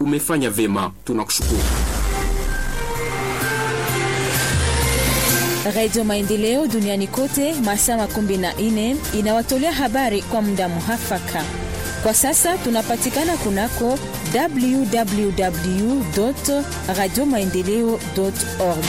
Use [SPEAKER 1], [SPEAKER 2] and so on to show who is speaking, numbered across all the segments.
[SPEAKER 1] umefanya vema, tunakushukuru.
[SPEAKER 2] Radio Maendeleo duniani kote masaa makumi na nne inawatolea habari kwa muda muhafaka. Kwa sasa tunapatikana kunako www radio maendeleo org.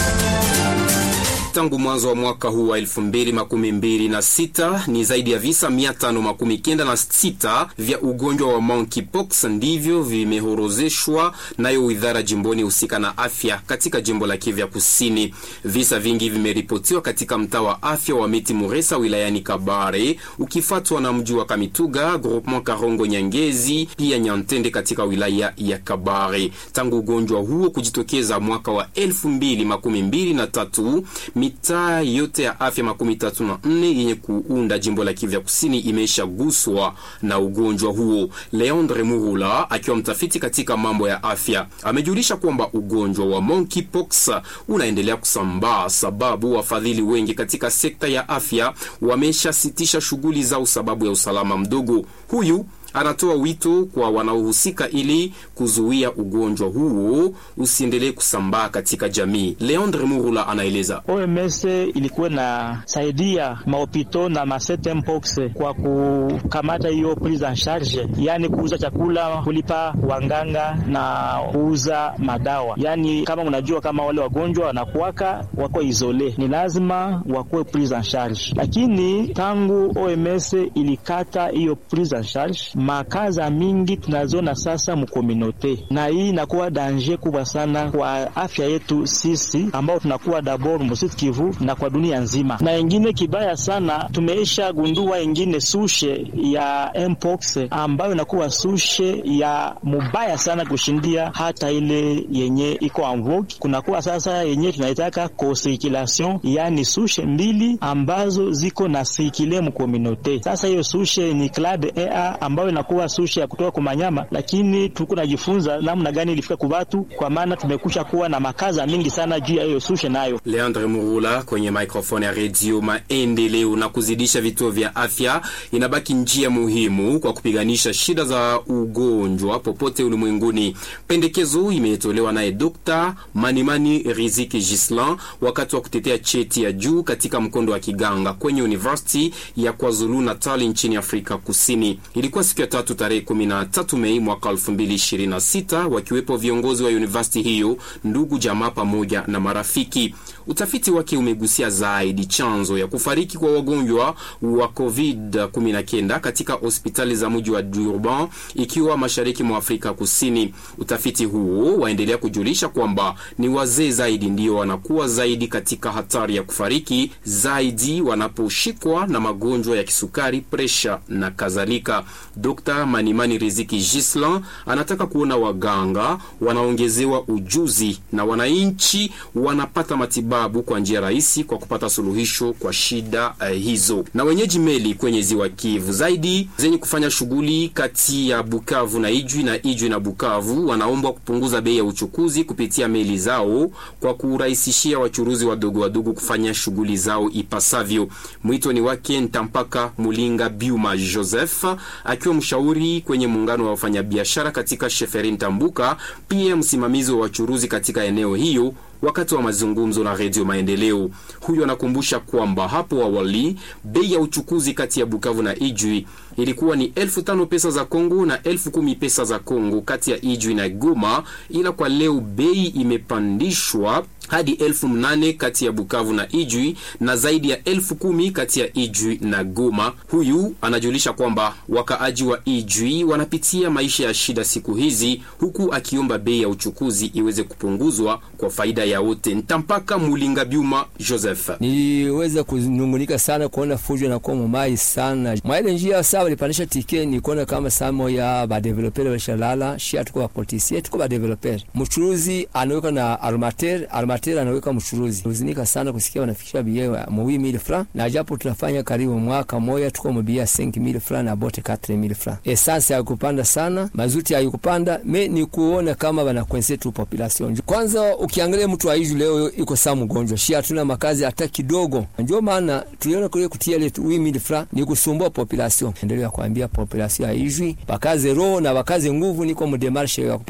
[SPEAKER 1] Tangu mwanzo wa mwaka huu wa elfu mbili makumi mbili na sita ni zaidi ya visa mia tano makumi kenda na sita vya ugonjwa wa monkeypox ndivyo vimehorozeshwa nayo wizara jimboni husika na afya katika jimbo la Kivu Kusini. Visa vingi vimeripotiwa katika mtaa wa afya wa Miti Muresa wilayani Kabare, ukifuatwa na mji wa Kamituga, groupement Karongo Nyangezi, pia Nyantende katika wilaya ya Kabare. Tangu ugonjwa huo kujitokeza mwaka wa elfu mbili makumi mbili na tatu mitaa yote ya afya makumi tatu na nne yenye kuunda jimbo la Kivu Kusini imeshaguswa na ugonjwa huo. Leandre Murula akiwa mtafiti katika mambo ya afya amejulisha kwamba ugonjwa wa monkeypox unaendelea kusambaa sababu wafadhili wengi katika sekta ya afya wameshasitisha shughuli zao sababu ya usalama mdogo. Huyu anatoa wito kwa wanaohusika ili kuzuia ugonjwa huo usiendelee kusambaa katika jamii. Leandre Murula anaeleza.
[SPEAKER 3] OMS ilikuwa na saidia mahopito na masetempox kwa kukamata hiyo prise en charge, yani kuuza chakula, kulipa wanganga na kuuza madawa. Yani kama unajua kama wale wagonjwa wanakuwaka wako isole, ni lazima wakuwe prise en charge, lakini tangu OMS ilikata hiyo prise en charge makaza mingi tunazona sasa mukominote, na hii inakuwa danger kubwa sana kwa afya yetu sisi ambao tunakuwa dabor Mositi Kivu na kwa dunia nzima. Na ingine kibaya sana, tumeisha gundua ingine sushe ya mpox ambayo inakuwa sushe ya mubaya sana kushindia hata ile yenye iko amvoki. Kunakuwa sasa yenye tunaitaka co-circulation, yani sushe mbili ambazo ziko na sikile mukominote. Sasa hiyo sushe ni clade A ambayo inakuwa sushi ya kutoka kwa manyama, lakini tuko najifunza namna gani ilifika kwa watu, kwa maana tumekusha kuwa na makaza mingi sana juu ya hiyo sushi nayo.
[SPEAKER 1] Leandre Murula kwenye microphone ya redio Maendeleo. Na kuzidisha vituo vya afya inabaki njia muhimu kwa kupiganisha shida za ugonjwa popote ulimwenguni. Pendekezo imetolewa naye Dr. Manimani Riziki Gislan wakati wa kutetea cheti ya juu katika mkondo wa kiganga kwenye University ya KwaZulu Natal nchini Afrika Kusini. Ilikuwa siku ya tatu tarehe 13 Mei mwaka 2026, wakiwepo viongozi wa university hiyo, ndugu jamaa pamoja na marafiki. Utafiti wake umegusia zaidi chanzo ya kufariki kwa wagonjwa wa COVID-19 katika hospitali za mji wa Durban ikiwa mashariki mwa Afrika Kusini. Utafiti huo waendelea kujulisha kwamba ni wazee zaidi ndio wanakuwa zaidi katika hatari ya kufariki zaidi wanaposhikwa na magonjwa ya kisukari, presha na kadhalika. Dr. Manimani Riziki Gislan anataka kuona waganga wanaongezewa ujuzi na wananchi wanapata matibabu kwa njia rahisi kwa kupata suluhisho kwa shida uh, hizo. Na wenyeji meli kwenye ziwa Kivu zaidi zenye kufanya shughuli kati ya Bukavu na Ijwi na Ijwi na Bukavu wanaombwa kupunguza bei ya uchukuzi kupitia meli zao kwa kurahisishia wachuruzi wadogo wadogo kufanya shughuli zao ipasavyo. Mwito ni wake Ntampaka Mulinga Biuma Joseph akiwa mshauri kwenye muungano wa wafanyabiashara katika Sheferi Ntambuka, pia msimamizi wa wachuruzi katika eneo hiyo wakati wa mazungumzo na Redio Maendeleo. Huyu anakumbusha kwamba hapo awali bei ya uchukuzi kati ya Bukavu na Ijwi ilikuwa ni elfu tano pesa za Kongo na elfu kumi pesa za Kongo kati ya Ijwi na Goma, ila kwa leo bei imepandishwa hadi elfu mnane kati ya Bukavu na Ijwi na zaidi ya elfu kumi kati ya Ijwi na Goma. Huyu anajulisha kwamba wakaaji wa Ijwi wanapitia maisha ya shida siku hizi, huku akiomba bei ya uchukuzi iweze kupunguzwa kwa faida ya wote. Ntampaka Mulinga Byuma Joseph:
[SPEAKER 4] niliweza kunungunika sana kuona fujo na kuwa mumai sana mwaile njia saa walipandisha tike, nikuona kama samo ya badevelopere walishalala shia, tuko bapolisie tuko badevelopere, mchuruzi anaweka na armater armater anaweka mchuruzi. Uzinika sana kusikia wanafikisha bia mwi mille francs, na japo tunafanya karibu mwaka moja tuko mbia 5000 francs na bote 4000 francs. Essence haikupanda sana, mazuti haikupanda, me ni kuona kama banakwense tu population. Kwanza ukiangalia mtu wa Ijwi leo iko saa mgonjwa, shia hatuna makazi hata kidogo, ndio maana tuliona kule kutia ile 8000 francs ni kusumbua population. Endelea kuambia population ya Ijwi bakaze roho na bakaze nguvu, niko mdemarshe ya